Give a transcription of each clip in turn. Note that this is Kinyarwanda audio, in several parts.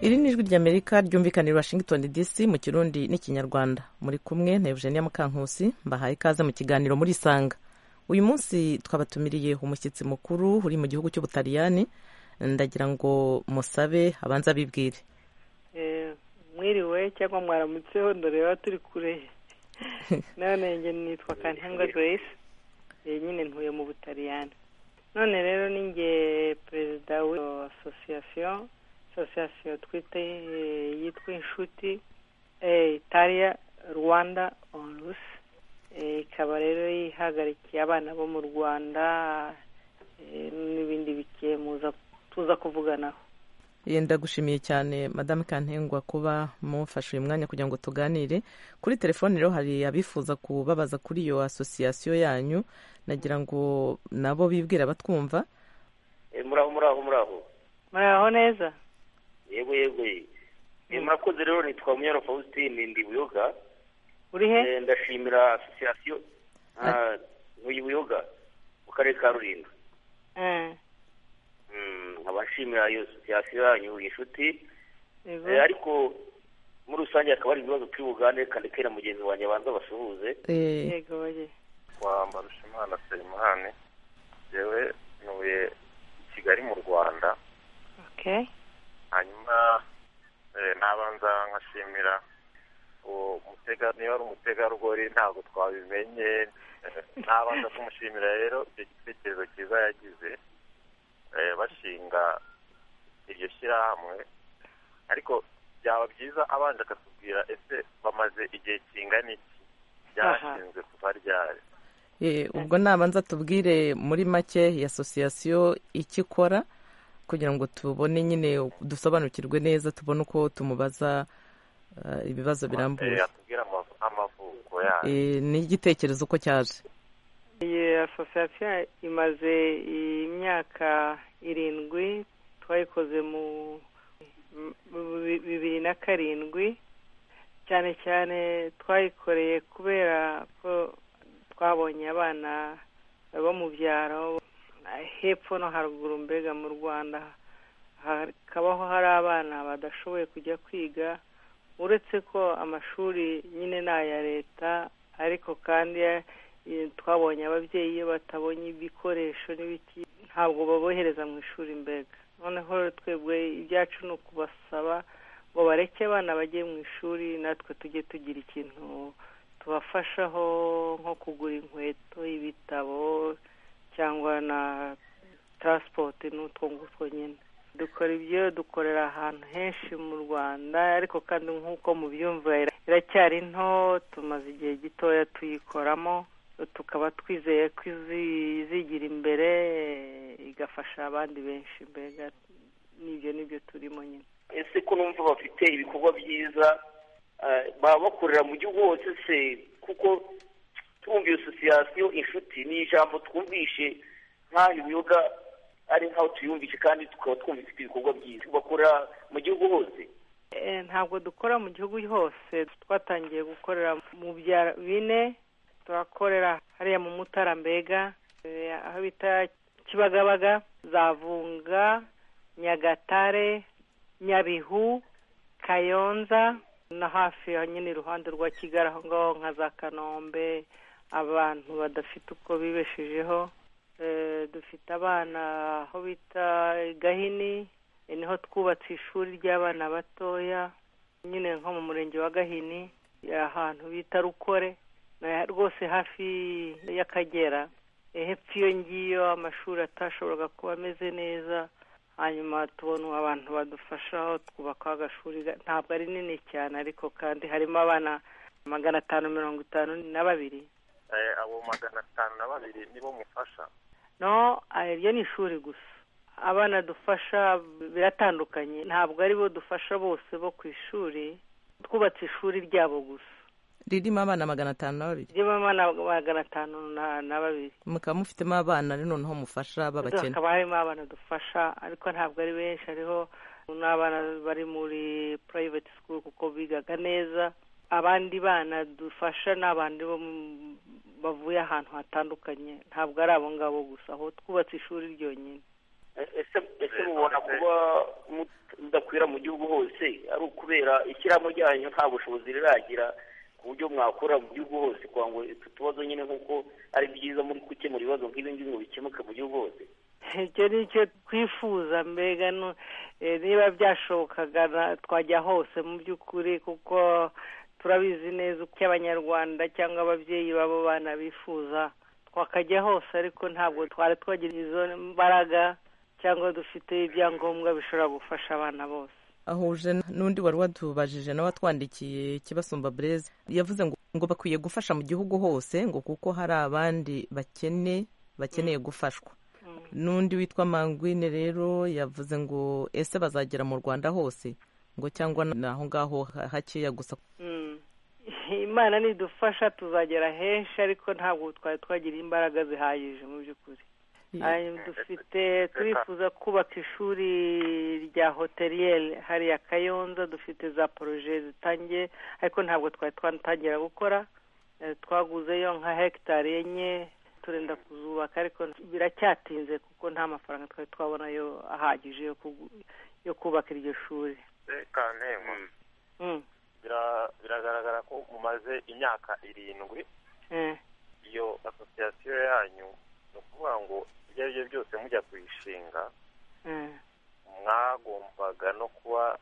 iri ni ijwi ry'amerika ryumvikanira washington dc mu kirundi n'ikinyarwanda muri kumwe na eugenia mukankusi mbahaye ikaze mu kiganiro muri isanga uyu munsi twabatumiriye umushyitsi mukuru uri mu gihugu cy'ubutaliyani ndagira ngo musabe abanza abibwire mwiriwe cyangwa mwaramutseho ndoreba turi kure none njye nitwa kantengwa joyce nyine ntuye mu butaliyani none rero ni nge perezida w'iyo asosiyasiyo asosiyasiyo twita yitwa inshuti italiya rwanda onusi ikaba rero ihagarikiye abana bo mu rwanda n'ibindi bike tuza kuvuganaho ndagushimiye cyane madame kantengwa kuba mufashe uyu mwanya kugira ngo tuganire kuri telefone rero hari abifuza kubabaza kuri iyo asosiyasiyo yanyu nagira ngo nabo bibwira batwumva muraho muraho muraho muraho neza yego yego murakoze rero nitwa munyana fausitine ndi buyoga uri he ndashimira asosiyasiyo ntuye buyoga mu karere ka rulindo nkaba nshimira iyo asosiyasiyo yanyu inshuti ariko muri rusange hakaba hari ibibazo turi bugane kandi kera mugenzi wanjye abanza basuhuze kwa marushimana selimani yewe ntuye i kigali mu rwanda hanyuma nabanza nkashimira niba ari umutegarugori ntabwo twabimenye nabanza kumushimira rero icyo gitekerezo cyiza yagize bashinga iryo shyirahamwe ariko byaba byiza abanje akatubwira ese bamaze igihe kingana iki byashinzwe kuva ryari ubwo nabanza tubwire muri make iyi asosiyasiyo icyo ikora kugira ngo tubone nyine dusobanukirwe neza tubone uko tumubaza ibibazo birambuye n'igitekerezo uko cyaje iyi asosiyasiyo imaze imyaka irindwi twayikoze mu bibiri na karindwi cyane cyane twayikoreye kubera ko twabonye abana bo mu byaro hepfo no haruguru mbega mu rwanda hakabaho hari abana badashoboye kujya kwiga uretse ko amashuri nyine ni aya leta ariko kandi twabonye ababyeyi iyo batabonye ibikoresho n'ibiki ntabwo babohereza mu ishuri mbega noneho twebwe ibyacu ni ukubasaba ngo bareke abana bajye mu ishuri natwe tujye tugira ikintu tubafashaho nko kugura inkweto ibitabo cyangwa na taransipoti n'utwo ngutwo nyine dukora ibyo dukorera ahantu henshi mu rwanda ariko kandi nk'uko mubyumva iracyari nto tumaze igihe gitoya tuyikoramo tukaba twizeye ko izigira imbere igafasha abandi benshi mbega n'ibyo nibyo turimo nyine ese ko numva bafite ibikorwa byiza baba bakorera mu gihugu hose se kuko twumva iyo sosiyasiyo inshuti ni ijambo twumvishe nk'aho ibiyoga ari nkaho tuyumvishe kandi tukaba twumva ifite ibikorwa byiza bakorera mu gihugu hose ntabwo dukora mu gihugu hose twatangiye gukorera mu byaro bine turakorera hariya mu mutara mbega aho bita kibagabaga zavunga nyagatare nyabihu kayonza na hafi nyine iruhande rwa kigali aho ngaho nka za kanombe abantu badafite uko bibeshejeho dufite abana aho bita gahini niho twubatse ishuri ry'abana batoya nyine nko mu murenge wa gahini ahantu bita rukore rwose hafi y'akagera hepfo iyo ngiyo amashuri atashoboraga kuba ameze neza hanyuma tubona abantu badufashaho twubakaho agashuri ntabwo ari nini cyane ariko kandi harimo abana magana atanu mirongo itanu na babiri abo magana atanu na babiri nibo mufasha no iryo ni ishuri gusa abana dufasha biratandukanye ntabwo ari bo dufasha bose bo ku ishuri twubatse ishuri ryabo gusa ririmo abana magana atanu na babiri ririmo abana magana atanu na babiri mukaba mufitemo abana noneho mufasha babakene hakaba harimo abana dufasha ariko ntabwo ari benshi hariho n'abana bari muri private school kuko bigaga neza abandi bana dufasha ni abandi bo bavuye ahantu hatandukanye ntabwo ari abo ngabo gusa aho twubatse ishuri ryonyine ese mubona kuba udakwira mu gihugu hose ari ukubera ishyiramo ryanyu nta bushobozi riragira ku buryo mwakora mu gihugu hose kugira ngo utu tubazo nyine nk'uko ari byiza muri gukemura ibibazo nk'ibi ngibi ngo bikemuke mu gihugu hose icyo ni cyo twifuza mbega niba byashobokaga twajya hose mu by'ukuri kuko turabizi neza uko abanyarwanda cyangwa ababyeyi babo bana bifuza twakajya hose ariko ntabwo twari twagira izo mbaraga cyangwa dufite ibyangombwa bishobora gufasha abana bose ahuje n'undi wari watubajije nawe watwandikiye kibasumba bureze yavuze ngo ngo bakwiye gufasha mu gihugu hose ngo kuko hari abandi bakene bakeneye gufashwa n'undi witwa mangwine rero yavuze ngo ese bazagera mu rwanda hose ngo cyangwa ni aho ngaho hakeya gusa imana nidufasha tuzagera henshi ariko ntabwo twari twagira imbaraga zihagije mu by'ukuri dufite turifuza kubaka ishuri rya hoteriyeri hariya kayonza dufite za poroje zitangiye ariko ntabwo twari twatangira gukora twaguzeyo nka hegitari enye turenda kuzubaka ariko biracyatinze kuko nta mafaranga twari twabona yo ahagije yo kubaka iryo shuri biragaragara ko mumaze imyaka irindwi iyo asosiyasiyo yanyu ni ukuvuga ngo ibyo ari byo byose mujya kuyishinga mwagombaga no kuba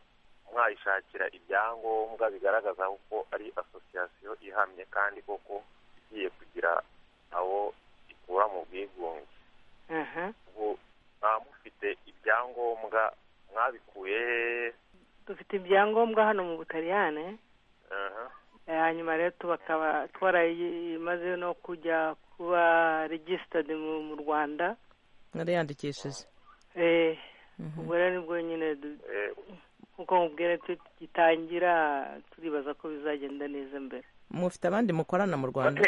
mwayishakira ibyangombwa bigaragaza ko ari asosiyasiyo ihamye kandi koko igiye kugira aho ikura mu bwigunge ubu mufite ibyangombwa mwabikuye dufite ibyangombwa hano mu butaliyane hanyuma rero tubakaba twarayimaze no kujya kuba regisitadi mu rwanda nariyandikishije ubwo rero nibwo nyine nkuko mubwira tugitangira turibaza ko bizagenda neza mbere mufite abandi mukorana mu rwanda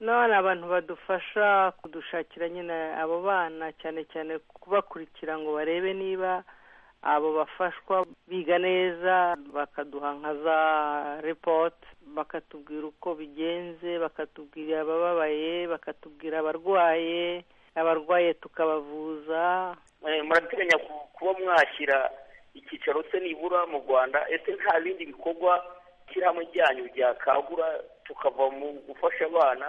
none abantu badufasha kudushakira nyine abo bana cyane cyane kubakurikira ngo barebe niba abo bafashwa biga neza bakaduha nka za ripoti bakatubwira uko bigenze bakatubwira abababaye bakatubwira abarwaye abarwaye tukabavuza murateganya kuba mwashyira icyicaro se nibura mu rwanda ese nta bindi bikorwa shyiramo ryanyu byakangura tukava mu gufasha abana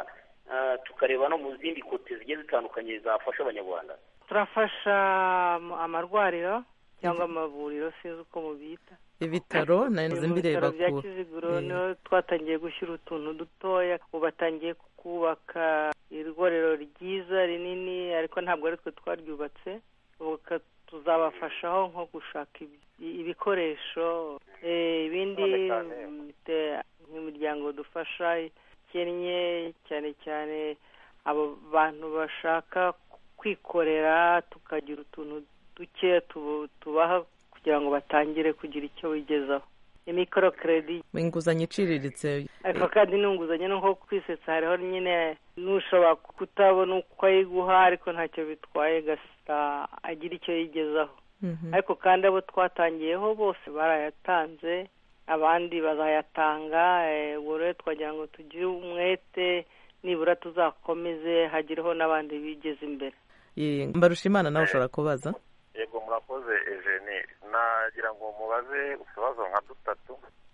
tukareba no mu zindi kote zigiye zitandukanye zafasha abanyarwanda turafasha amarwariro cyangwa amavuriro sinzi uko mubyita ibitaro nazo mbireba ku bya kiziguro niho twatangiye gushyira utuntu dutoya ubu batangiye kubaka igorero ryiza rinini ariko ntabwo ari twe twaryubatse tuzabafashaho nko gushaka ibikoresho ibindi nk'imiryango dufasha ikennye cyane cyane abo bantu bashaka kwikorera tukagira utuntu duke tubaha kugira ngo batangire kugira icyo bigezaho imikoro keredi inguzanyo iciriritse ariko kandi n'inguzanyo nko kwisetsa hariho nyine n'ushobora kutabona uko ayiguha ariko ntacyo bitwaye gasita agira icyo yigezaho ariko kandi abo twatangiyeho bose barayatanze abandi bazayatanga ubwo rero twagira ngo tugire umwete nibura tuzakomeze hagireho n'abandi bigeze imbere mbarusha imana nawe ushobora kubaza yego murakoze ejeni nagira ngo mubaze utubazo nka dutatu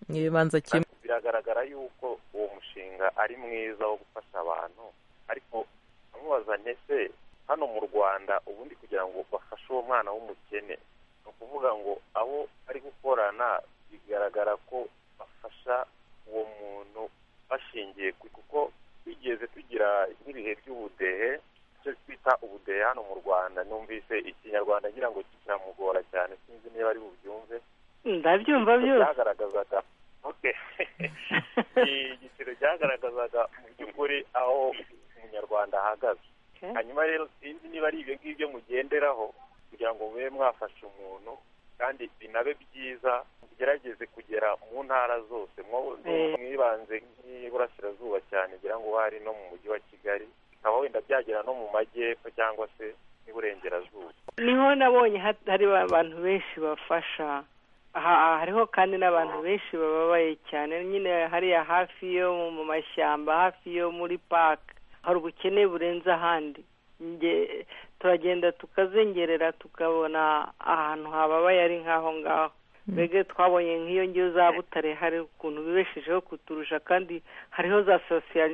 n'ibibanza kimwe biragaragara yuko uwo mushinga ari mwiza wo gufasha abantu ariko amubazanye se hano mu rwanda ubundi kugira ngo bafashe uwo mwana w'umukene ni ukuvuga ngo abo ari gukorana bigaragara ko bafasha uwo muntu bashingiye kuko twigeze tugira nk'ibihe by'ubudehe icyo twita ubudehe hano mu rwanda numvise ikinyarwanda ngira ngo kiramugora cyane sinzi niba ari bubyumve ndabyumva byose byagaragazaga igiciro cyagaragazaga mu by'ukuri aho umunyarwanda ahagaze hanyuma rero sinzi niba ari ibyo ngibyo mugenderaho kugira ngo mube mwafasha umuntu kandi binabe byiza mugerageze kugera mu ntara zose mwibanze nk'iburasirazuba cyane ngira ngo hari no mu mujyi wa kigali bikaba wenda byagera no mu majyepfo cyangwa se n'iburengerazuba niho nabonye hari abantu benshi bafasha hariho kandi n'abantu benshi bababaye cyane nyine hariya hafi yo mu mashyamba hafi yo muri paka hari ubukene burenze ahandi nge- turagenda tukazengerera tukabona ahantu hababaye ari nk'aho ngaho mbega twabonye nk'iyo ngiyo za butare hari ukuntu bibeshejeho kuturusha kandi hariho za sosiya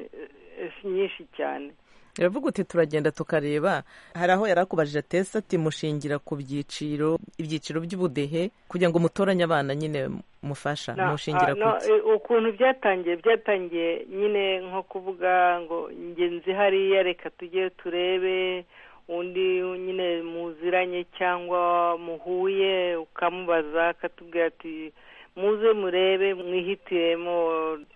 eh, nyinshi cyane iravuga uti turagenda tukareba hari aho yari akubajije atese ati mushingira ku byiciro ibyiciro by'ubudehe kugira ngo mutoranye abana nyine mufasha Na- mushingira ah, ku no, iki eh, ukuntu byatangiye byatangiye nyine nko kuvuga ngo ngenzi hariya reka tujye turebe undi nyine muziranye cyangwa muhuye ukamubaza akatubwira ati muze murebe mwihitiremo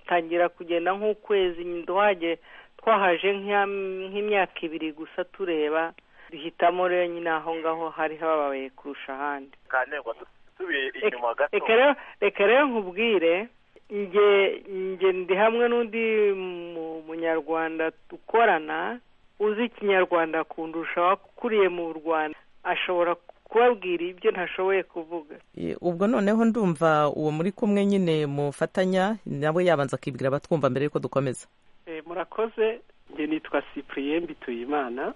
tangira kugenda nk'ukwezi nduhage twahaje nk'ya- nk'imyaka ibiri gusa tureba duhitamo rero nyine aho ngaho hari hababaye kurusha ahandi kandi ngo tu- tubiye Reka- inyuma gato reka rero reka rero nkubwire nge nge ndi hamwe n'undi mu- munyarwanda dukorana uzi ikinyarwanda kundusha wakuriye mu rwanda ashobora kubabwira ibyo ntashoboye kuvuga E, ubwo noneho ndumva uwo muri kumwe nyine mufatanya nawe yabanza akibwira abatwumva mbere yuko dukomeza Eh, murakoze njye nitwa cyprien bituyimana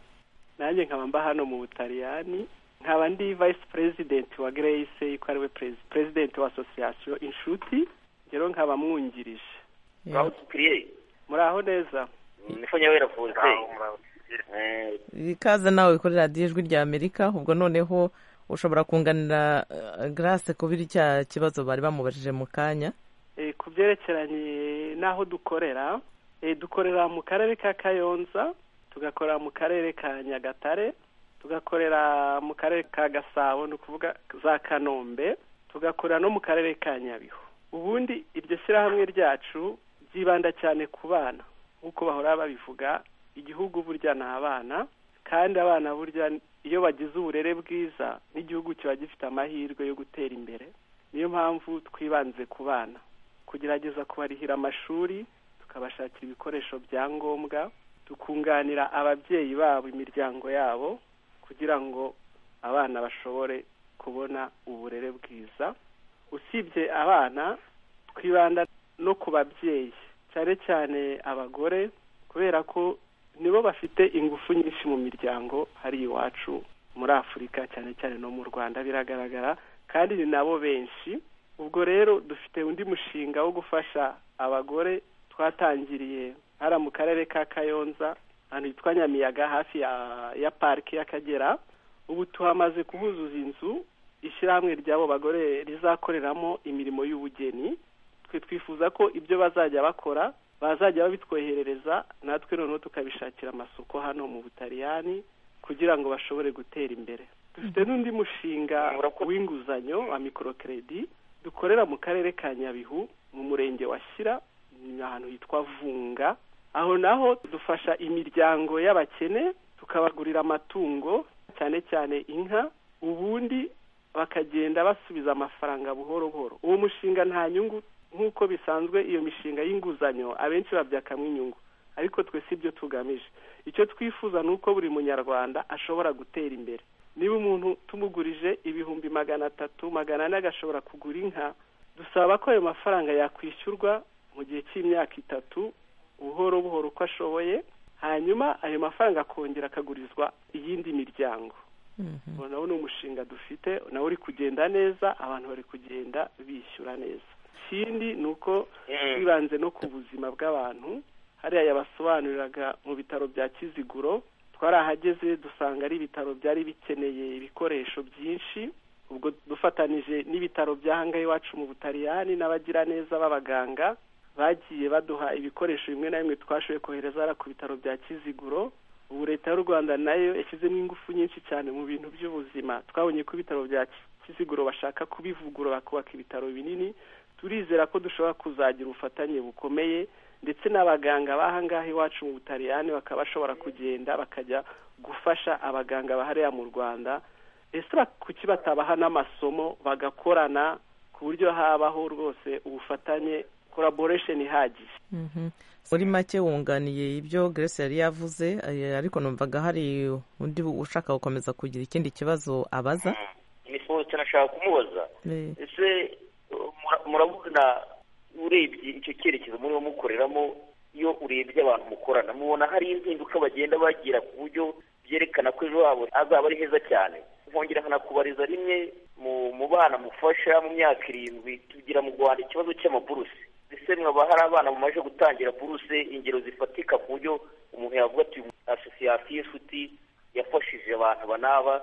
nanjye nkaba mba hano mu butaliyani nkaba ndi vice president wa grace yuko ari we presi- president wa association inshuti rero nkaba mwungirije E, ngaho dukwiye muraho neza nifo nyabera fonse Aho murabona. ikaze nawe kuri radiyo ijwi rya amerika ubwo noneho ushobora kunganira eh, grace kubiri cya kibazo bari bamubajije mu kanya Eh, ku byerekeranye n'aho dukorera eh, dukorera mu karere ka kayonza tugakorera mu karere ka nyagatare tugakorera mu karere ka gasabo ni ukuvuga za kanombe tugakorera no mu karere ka nyabihu ubundi iryo shyirahamwe ryacu ryibanda cyane ku bana nk'uko bahora babivuga igihugu burya ni abana kandi abana burya iyo bagize uburere bwiza n'igihugu kiba gifite amahirwe yo gutera imbere niyo mpamvu twibanze ku bana kugerageza kubarihira amashuri tukabashakira ibikoresho bya ngombwa tukunganira ababyeyi babo imiryango yabo kugira ngo abana bashobore kubona uburere bwiza usibye abana twibanda no ku babyeyi cyane cyane abagore kubera ko nibo bafite ingufu nyinshi mu miryango hari iwacu muri afurika cyane cyane no mu rwanda biragaragara kandi ni nabo benshi ubwo rero dufite undi mushinga wo gufasha abagore twatangiriye hara mu karere ka kayonza ahantu hitwa nyamiyaga hafi ya ya parike y'akagera ubu tuhamaze kuhuzuza inzu ishyirahamwe ry'abo bagore rizakoreramo imirimo y'ubugeni twe twifuza ko ibyo bazajya bakora bazajya babitwoherereza natwe noneho tukabishakira amasoko hano mu butaliyani kugira ngo bashobore gutera imbere dufite n'undi mushinga w'inguzanyo wa mikorokeredi dukorera mu karere ka nyabihu mu murenge wa shyira ni ahantu hitwa vunga aho naho dufasha imiryango y'abakene tukabagurira amatungo cyane cyane inka ubundi bakagenda basubiza amafaranga buhoro buhoro uwo mushinga nta nyungu nk'uko bisanzwe iyo mishinga y'inguzanyo abenshi babyakamo inyungu ariko twe si byo tugamije icyo twifuza ni uko buri munyarwanda ashobora gutera imbere niba umuntu tumugurije ibihumbi magana atatu magana ane agashobora kugura inka dusaba ko ayo mafaranga yakwishyurwa mu gihe cy'imyaka itatu buhoro buhoro uko ashoboye hanyuma ayo mafaranga akongera akagurizwa iyindi miryango Mhm. ubwo nawo ni umushinga dufite nawe uri kugenda neza abantu bari kugenda bishyura neza ikindi ni uko twibanze no ku buzima bw'abantu hariya yabasobanuriraga mu bitaro bya kiziguro twarahageze dusanga ari ibitaro byari bikeneye ibikoresho byinshi ubwo dufatanije n'ibitaro bya hanga iwacu mu butaliyani n'abagiraneza b'abaganga bagiye baduha ibikoresho bimwe na bimwe twashoboye kohereza hariya ku bitaro bya kiziguro ubu leta y'u rwanda nayo yashyizemo ingufu nyinshi cyane mu bintu by'ubuzima twabonye ko ibitaro bya kiziguro bashaka kubivugurura bakubaka ibitaro binini turizera ko dushobora kuzagira ubufatanye bukomeye ndetse n'abaganga b'ahangaha iwacu mu butaliyani bakaba bashobora kugenda bakajya gufasha abaganga bahariya mu rwanda ese ba- kuki batabaha n'amasomo bagakorana ku buryo habaho rwose ubufatanye collaboration ihagije Mhm. muri make wunganiye ibyo grace yari yavuze eh, ariko numvaga hari undi ushaka gukomeza kugira ikindi kibazo abaza nifuza cyane ashaka kumubaza Eh, ese uh, mura- murabona urebye icyo cyerekezo muriho mukoreramo iyo urebye abantu mukorana mubona hari impinduka bagenda bagira ku buryo byerekana ko ejo habo azaba ari heza cyane nkongera nkanakubariza rimwe mu bana mufasha mu myaka irindwi tugira mu rwanda ikibazo cy'amaburuse ese mwaba hari abana mumaze gutangira buruse ingero zifatika ku buryo umuntu yavuga ati asosiyasiyo inshuti yafashije abantu banaba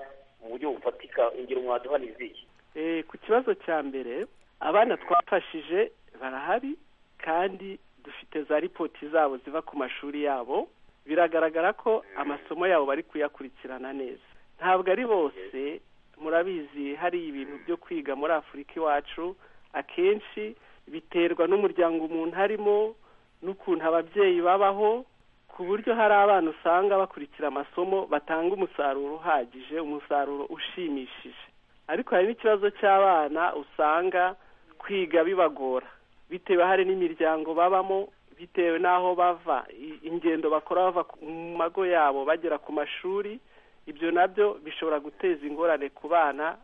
mu buryo bufatika ingero mwaduha ni izihe ku kibazo cya mbere abana twafashije barahari kandi dufite za ripoti zabo ziva ku mashuri yabo biragaragara ko amasomo yabo bari kuyakurikirana neza ntabwo ari bose murabizi hari ibintu byo kwiga muri afurika iwacu akenshi biterwa n'umuryango umuntu arimo n'ukuntu ababyeyi babaho ku buryo hari abana usanga bakurikira amasomo batanga umusaruro uhagije umusaruro ushimishije ariko hari n'ikibazo cy'abana usanga kwiga bibagora bitewe hari n'imiryango babamo bitewe n'aho bava ingendo bakora bava mu mago yabo bagera ku mashuri ibyo nabyo bishobora guteza ingorane ku bana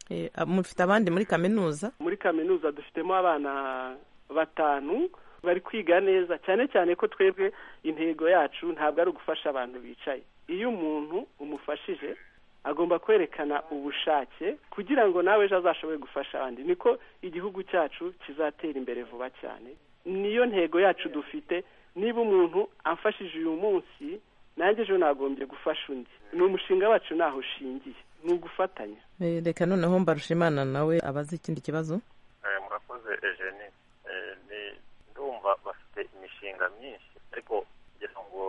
Eh, ah, mufite abandi muri kaminuza muri kaminuza dufitemo abana batanu bari kwiga neza cyane cyane ko twebwe intego yacu ntabwo ari ugufasha abantu bicaye iyo umuntu umufashije agomba kwerekana ubushake kugira ngo nawe ejo azashobore gufasha abandi niko igihugu cyacu kizatera imbere vuba cyane niyo ntego yacu dufite niba umuntu amfashije uyu munsi nanjye ejo nagombye gufasha undi ni umushinga wacu ntaho ushingiye ni ugufatanya Eh, reka noneho mbarushimana nawe abaze ikindi kibazo Eh, murakoze Eugenie Eh, ni- ndumva bafite imishinga myinshi ariko ngira ngo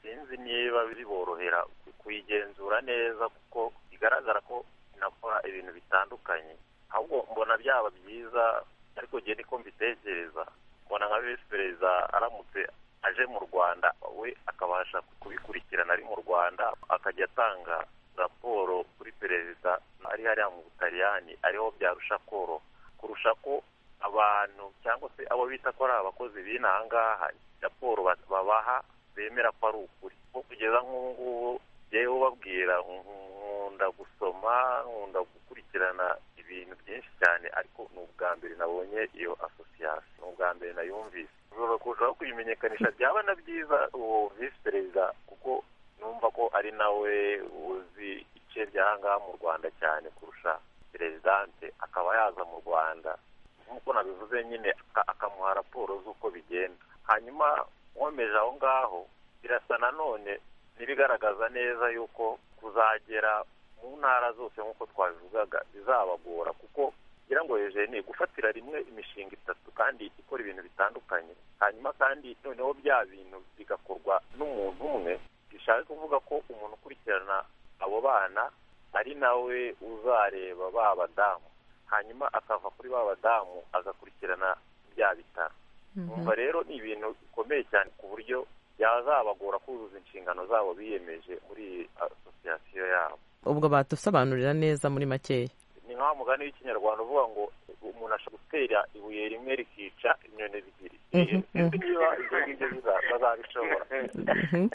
sinzi niba biborohera ku- kuyigenzura neza kuko bigaragara ko inakora ibintu bitandukanye ahubwo mbona byaba byiza ariko ngewe niko mbitekereza mbona nka visi perezida aramutse aje mu rwanda we akabasha kubikurikirana ari mu rwanda akajya atanga raporo kuri perezida ari hariya mu butaliyani ariho byarusha koroha kurusha ko abantu cyangwa se abo bita ko ari abakozi b'inaha ngaha raporo ba- babaha bemera ko ari ukuri kuko kugeza nk'ubu ngubu yewe ubabwira nkunda gusoma nkunda gukurikirana ibintu byinshi cyane ariko ni ubwa mbere nabonye iyo asosiyasiyo ni ubwa mbere nayumvise ushobora kurushaho kuyimenyekanisha byaba na byiza uwo visi perezida kuko numva ko ari nawe uzi ice by'ahangaha mu rwanda cyane kurusha perezidante akaba yaza mu rwanda nk'uko nabivuze nyine aka- akamuha raporo z'uko bigenda hanyuma nkomeje aho ngaho birasa nanone n'ibigaragaza neza yuko kuzagera mu ntara zose nk'uko twabivugaga bizabagora kuko ngira ngo ni gufatira rimwe imishinga itatu kandi ikora ibintu bitandukanye hanyuma kandi noneho bya bintu bigakorwa n'umuntu umwe bishaka kuvuga ko umuntu ukurikirana abo bana ari nawe uzareba ba badamu hanyuma akava kuri ba badamu agakurikirana bya bitaro umva rero ni ibintu bikomeye cyane ku buryo byazabagora kuzuza inshingano zabo biyemeje muri iyi asosiyasiyo yabo ubwo badusobanurira neza muri makeya ni nka wa mugani w'ikinyarwanda uvuga ngo umuntu ashobora gutera ibuye rimwe rikica inyoni ebyiri Mhm, sinzi niba ibyo ngibyo biza- bazabishobora Mhm.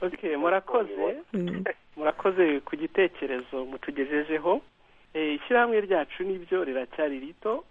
okay murakoze Mm. murakoze ku gitekerezo mutugejejeho Eh, ishyirahamwe ryacu nibyo riracyari rito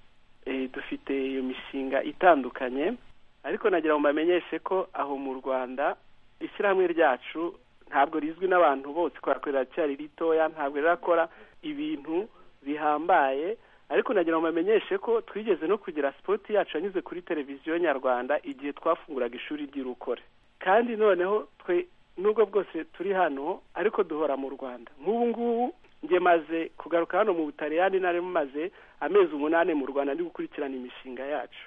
Eh, dufite iyo mishinga itandukanye ariko nagira ngo mbamenyeshe ko aho mu rwanda ishyirahamwe ryacu ntabwo rizwi n'abantu bose kubera ko riracyari ritoya ntabwo rirakora ibintu bihambaye ariko nagira ngo mbamenyeshe ko twigeze no kugira sipoti yacu yanyuze kuri televiziyo nyarwanda igihe twafunguraga ishuri ry'irukore kandi noneho twe nubwo bwose turi hano ariko duhora mu rwanda nk'ubu ngubu nge maze kugaruka hano mu butaliyani nari maze amezi umunani mu rwanda ndi gukurikirana imishinga yacu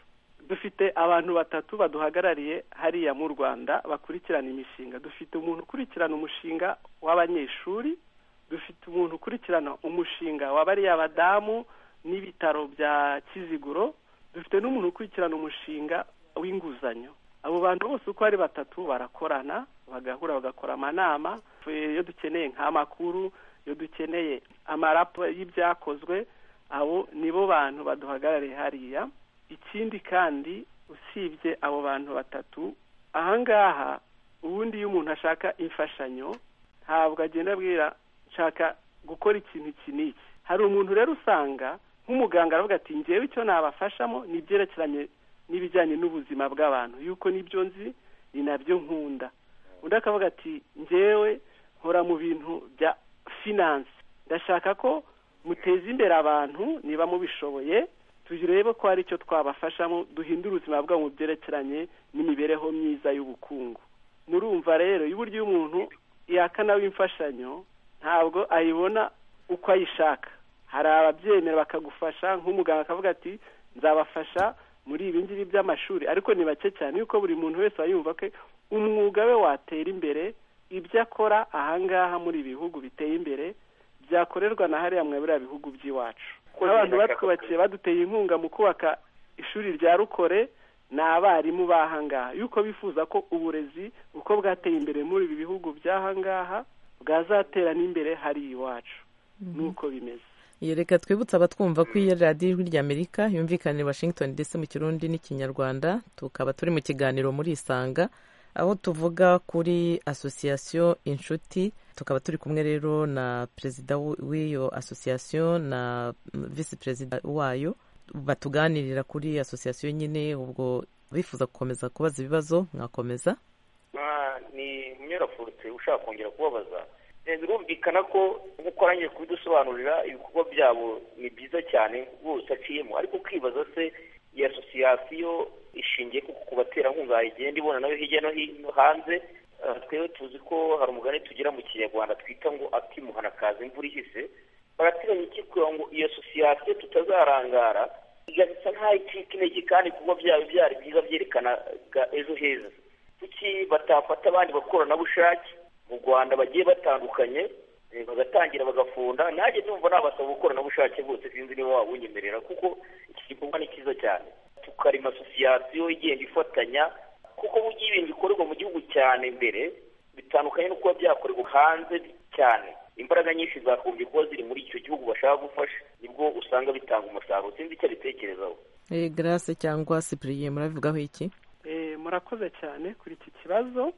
dufite abantu batatu baduhagarariye hariya mu rwanda bakurikirana imishinga dufite umuntu ukurikirana umushinga w'abanyeshuri dufite umuntu ukurikirana umushinga w'abariya badamu n'ibitaro bya kiziguro dufite n'umuntu ukurikirana umushinga w'inguzanyo abo bantu bose uko ari batatu barakorana bagahura bagakora amanama iyo dukeneye nk'amakuru iyo dukeneye amarapo y'ibyakozwe abo nibo bantu baduhagarariye hariya ikindi kandi usibye abo bantu batatu ahangaha ubundi iyo umuntu ashaka imfashanyo ntabwo agenda abwira nshaka gukora ikintu iki n'iki hari umuntu rero usanga nk'umuganga aravuga ati ngewe icyo nabafashamo ni ibyerekeranye n'ibijyanye n'ubuzima bw'abantu yuko nibyo nzi ni nabyo nkunda undi akavuga ati ngewe nkora mu bintu bya finance ndashaka ko muteza imbere abantu niba mubishoboye turebe ko hari icyo twabafashamo duhindure ubuzima bwabo mu byerekeranye n'imibereho myiza y'ubukungu murumva rero y'uburyo umuntu yakana w'imfashanyo ntabwo ayibona uko ayishaka hari ababyemera bakagufasha nk'umuganga akavuga ati nzabafasha muri ibi ngibi by'amashuri ariko ni bake cyane yuko buri muntu wese aba yumva ko umwuga we watera imbere ibyo akora ahangaha muri ibi bihugu biteye imbere byakorerwa na hariya muri biriya bihugu by'iwacu n'abantu batwubakiye baduteye inkunga mu kubaka ishuri rya rukore ni abarimu b'ahangaha yuko bifuza ko uburezi uko bwateye imbere muri ibi bihugu by'ahangaha bwazatera n'imbere hari iwacu nuko bimeze iyo reka twibutse abatwumva ko iyo radiyo ijwi ry'amerika yumvikanira washington ndetse mu kirundi n'ikinyarwanda tukaba turi mu kiganiro muri isanga aho tuvuga kuri asosiyasiyo inshuti tukaba turi kumwe rero na perezida w'iyo asosiyasiyo na visi perezida wayo batuganirira kuri asosiyasiyo nyine ubwo bifuza gukomeza kubaza ibibazo mwakomeza ni umwerafurutse ushaka kongera kubabaza birumvikana ko nk'uko arangije kubidusobanurira ibikorwa byabo ni byiza cyane bose aciyemo ariko kwibaza se iyi asosiyasiyo ishingiye ku baterankunga igenda ibona nayo hirya no hino hanze twebwe tuzi ko hari umugani tugira mu kinyarwanda twita ngo akimuhana akaza imvura ihise barateganya iki kugira ngo iyo asosiyasiyo tutazarangara igasa nkaho icika intege kandi ibikorwa byabo byari byiza byerekana ejo heza kuki batafata abandi bakoranabushake mu rwanda bagiye batandukanye bagatangira bagafunda nanjye numva nabasaba ubukoranabushake bwose sinzi niba wabunyemerera kuko iki gikorwa ni cyiza cyane tukarema asosiyasiyo igenda ifatanya kuko burya ibintu bikorerwa mu gihugu cyane mbere bitandukanye no kuba byakorerwa hanze cyane imbaraga nyinshi zagombye kuba ziri muri icyo gihugu bashaka gufasha nibwo usanga bitanga umusaruro sinzi icyo abitekerezaho garase cyangwa sipiriye murabivugaho iki murakoze cyane kuri iki kibazo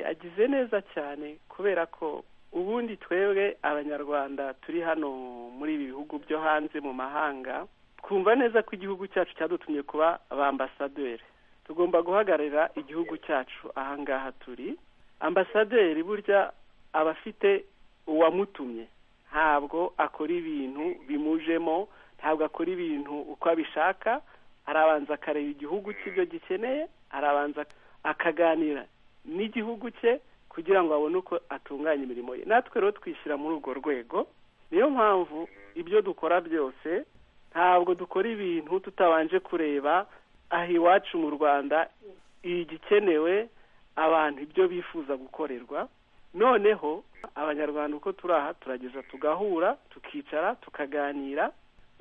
agize neza cyane kubera ko ubundi twebwe abanyarwanda turi hano muri ibi bihugu byo hanze mu mahanga twumva neza ko igihugu cyacu cyadutumye kuba ambasaderi tugomba guhagararira igihugu cyacu ahangaha turi ambasaderi burya aba afite uwamutumye ntabwo akora ibintu bimujemo ntabwo akora ibintu uko abishaka arabanza akareba igihugu cy'ibyo gikeneye arabanza akaganira n'igihugu cye kugira ngo abone uko atunganya imirimo ye natwe rero twishyira muri urwo rwego niyo mpamvu ibyo dukora byose ntabwo dukora ibintu tutabanje kureba aha iwacu mu rwanda igikenewe abantu ibyo bifuza gukorerwa noneho abanyarwanda uko turi aha turageza tugahura tukicara tukaganira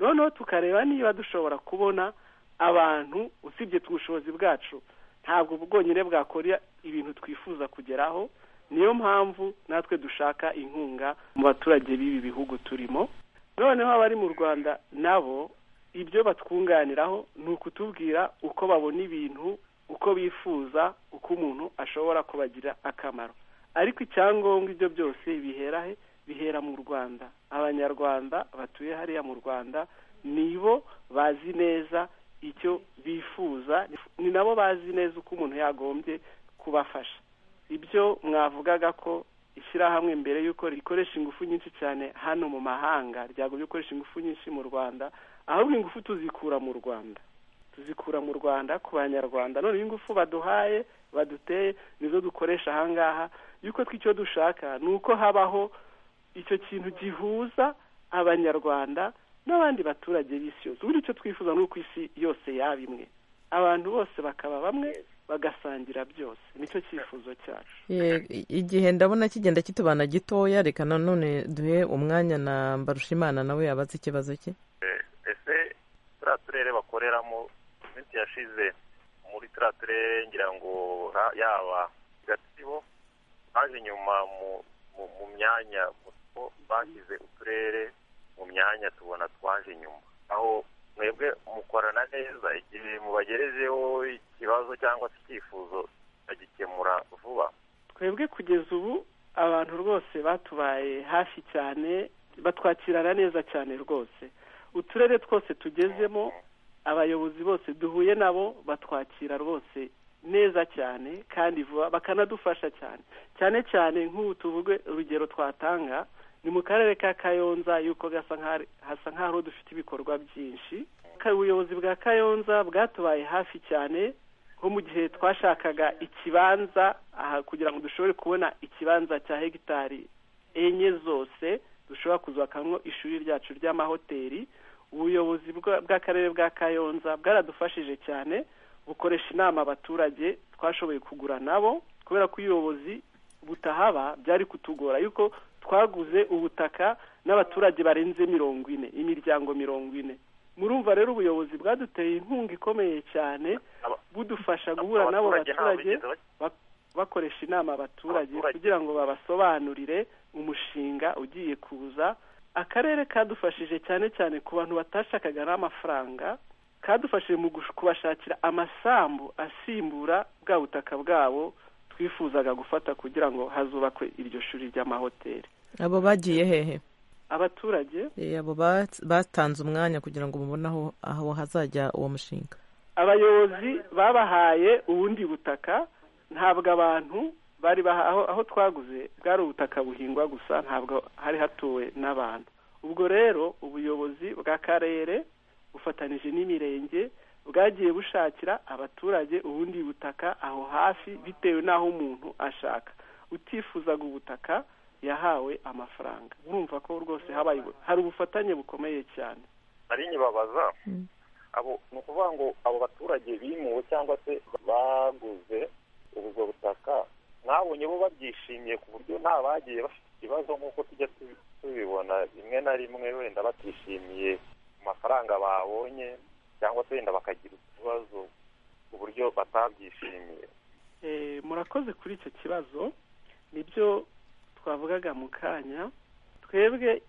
noneho tukareba niba dushobora kubona abantu usibye ubushobozi bwacu ntabwo bwonyine bwakora ibintu twifuza kugeraho niyo mpamvu natwe dushaka inkunga mu baturage b'ibi bihugu turimo noneho abari mu rwanda nabo ibyo batwunganiraho ni ukutubwira uko babona ibintu uko bifuza uko umuntu ashobora kubagira akamaro ariko icyangombwa ibyo byose bihera he bihera mu rwanda abanyarwanda batuye hariya mu rwanda nibo bazi neza icyo bifuza ni nabo bazi neza uko umuntu yagombye kubafasha ibyo mwavugaga ko ishyirahamwe mbere y'uko rikoresha ingufu nyinshi cyane hano mu mahanga ryagombye gukoresha ingufu nyinshi mu rwanda ahubwo ingufu tuzikura mu rwanda tuzikura mu rwanda ku banyarwanda none ingufu baduhaye baduteye nizo dukoresha ahangaha yuko tw'icyo dushaka ni uko habaho icyo kintu gihuza abanyarwanda n'abandi baturage b'isi yose uburyo icyo twifuza ni uko isi yose yaba imwe abantu bose bakaba bamwe bagasangira byose nicyo cyifuzo cyacu igihe ndabona kigenda kitubana gitoya reka nanone duhe umwanya na mbarushimana nawe yabaze ikibazo cye ese turiya turere bakoreramo iminsi yashize muri turiya turere ngira ngo yaba gatsibo baje nyuma mu myanya bashyize uturere mu myanya tubona twaje nyuma aho mwebwe mukorana neza igihe mubagerejeho ikibazo cyangwa se icyifuzo bagikemura vuba twebwe kugeza ubu abantu rwose batubaye hafi cyane batwakirana neza cyane rwose uturere twose tugezemo abayobozi bose duhuye nabo batwakira rwose neza cyane kandi vuba bakanadufasha cyane cyane cyane nk'ubu tuvuge urugero twatanga ni mu karere ka kayonza yuko gasa nk'aho hasa nk'aho dufite ibikorwa byinshi ubuyobozi bwa kayonza bwatubaye hafi cyane nko mu gihe twashakaga ikibanza aha kugira ngo dushobore kubona ikibanza cya hegitari enye zose dushobora kuzubakamwo ishuri ryacu ry'amahoteli ubuyobozi bw'akarere bwa kayonza bwaradufashije cyane bukoresha inama abaturage twashoboye kugura nabo kubera ko ubuyobozi butahaba byari kutugora yuko twaguze ubutaka n'abaturage barenze mirongo ine imiryango mirongo ine murumva rero ubuyobozi bwaduteye inkunga ikomeye cyane budufasha guhura n'abo baturage bakoresha inama abaturage kugira ngo babasobanurire umushinga ugiye kuza akarere kadufashije cyane cyane ku bantu batashakaga n'amafaranga kadufashije mu kubashakira amasambu asimbura bwa butaka bwabo twifuzaga gufata kugira ngo hazubakwe iryo shuri ry'amahoteli abo bagiye hehe abaturage abo batanze umwanya kugira ngo mubone aho hazajya uwo mushinga abayobozi babahaye ubundi butaka ntabwo abantu bari aho twaguze bwari ubutaka buhingwa gusa ntabwo hari hatuwe n'abantu ubwo rero ubuyobozi bw'akarere bufatanije n'imirenge bwagiye bushakira abaturage ubundi butaka aho hafi bitewe n'aho umuntu ashaka utifuzaga ubutaka yahawe amafaranga urumva ko rwose habaye hari ubufatanye bukomeye cyane hari nyibabaza abo ni ukuvuga ngo abo baturage bimuwe cyangwa se baguze ubwo butaka mwabonye bo babyishimiye ku buryo nta bagiye bafite ikibazo nk'uko tujya tubibona rimwe na rimwe wenda batishimiye amafaranga babonye cyangwa se wenda bakagira utubazo ku buryo batabyishimiye murakoze kuri icyo kibazo nibyo twavugaga mu kanya twebwe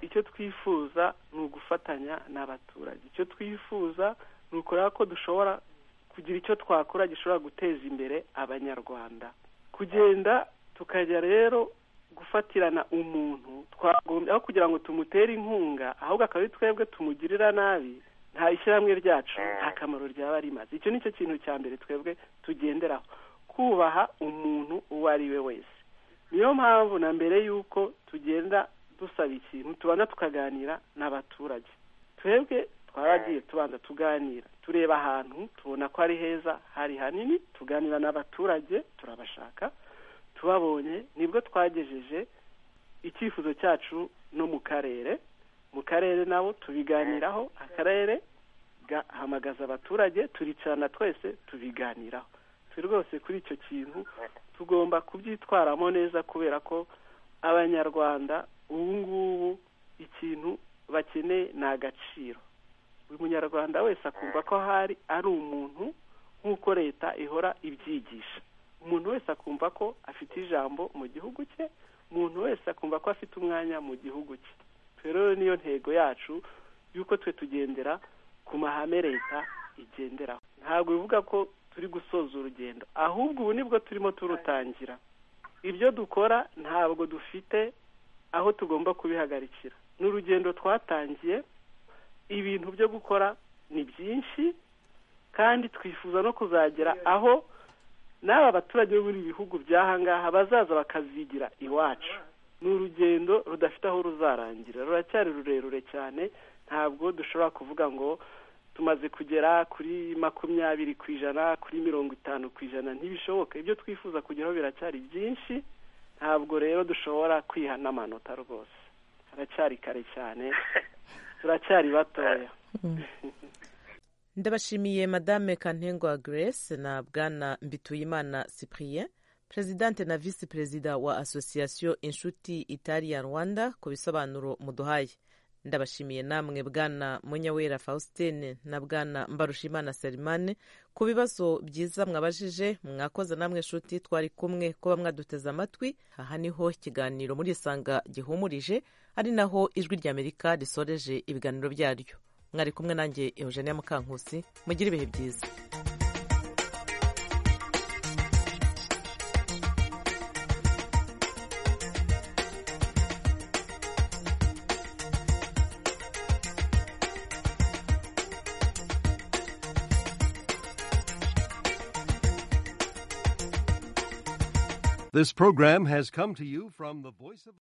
icyo twifuza ni ugufatanya n'abaturage icyo twifuza ni ukureba ko dushobora kugira icyo twakora gishobora guteza imbere abanyarwanda kugenda tukajya rero gufatirana umuntu twagombye aho kugira ngo tumutere inkunga ahubwo akaba ari twebwe tumugirira nabi nta ishyirahamwe ryacu nta kamaro ryaba rimaze icyo ni cyo kintu cya mbere twebwe tugenderaho kubaha umuntu uwo ari we wese niyo mpamvu na mbere y'uko tugenda dusaba ikintu tubanza tukaganira n'abaturage twebwe twaragiye tubanza tuganira tureba ahantu tubona ko ari heza hari hanini tuganira n'abaturage turabashaka tubabonye nibwo twagejeje icyifuzo cyacu no mu karere mu karere nabo tubiganiraho akarere gahamagaza abaturage turicarana twese tubiganiraho turi rwose kuri icyo kintu tugomba kubyitwaramo neza kubera ko abanyarwanda ubu ngubu ikintu bakeneye ni agaciro buri munyarwanda wese akumva ko hari ari umuntu nk'uko leta ihora ibyigisha umuntu wese akumva ko afite ijambo mu gihugu cye umuntu wese akumva ko afite umwanya mu gihugu cye rero niyo ntego yacu y'uko twe tugendera ku mahame leta igenderaho ntabwo bivuga ko turi gusoza urugendo ahubwo ubu nibwo turimo turutangira ibyo dukora ntabwo dufite aho tugomba kubihagarikira ni urugendo twatangiye ibintu byo gukora ni byinshi kandi twifuza no kuzagera aho n'aba baturage bo muri ibi bihugu by'ahangaha bazaza bakazigira iwacu ni urugendo rudafite aho ruzarangira ruracyari rurerure cyane ntabwo dushobora kuvuga ngo tumaze kugera kuri makumyabiri ku ijana kuri mirongo itanu ku ijana ntibishoboke ibyo twifuza kugeraho biracyari byinshi ntabwo rero dushobora kwiha n'amanota rwose haracyari kare cyane turacyari batoya ndabashimiye madame kantengwa grace na bwana mbituyimana cyprien perezidante na visi perezida wa asosiyasiyo inshuti italiya rwanda ku bisobanuro muduhaye ndabashimiye namwe bwana munyawera faustin na bwana mbarushimana selimane ku bibazo byiza mwabajije mwakoze namwe inshuti twari kumwe kuba mwaduteze amatwi aha niho ikiganiro muri isanga gihumurije ari naho ijwi ry'amerika risoreje ibiganiro byaryo mwari kumwe nanjye eugenia mukankusi mugire ibihe byiza This program has come to you from the voice of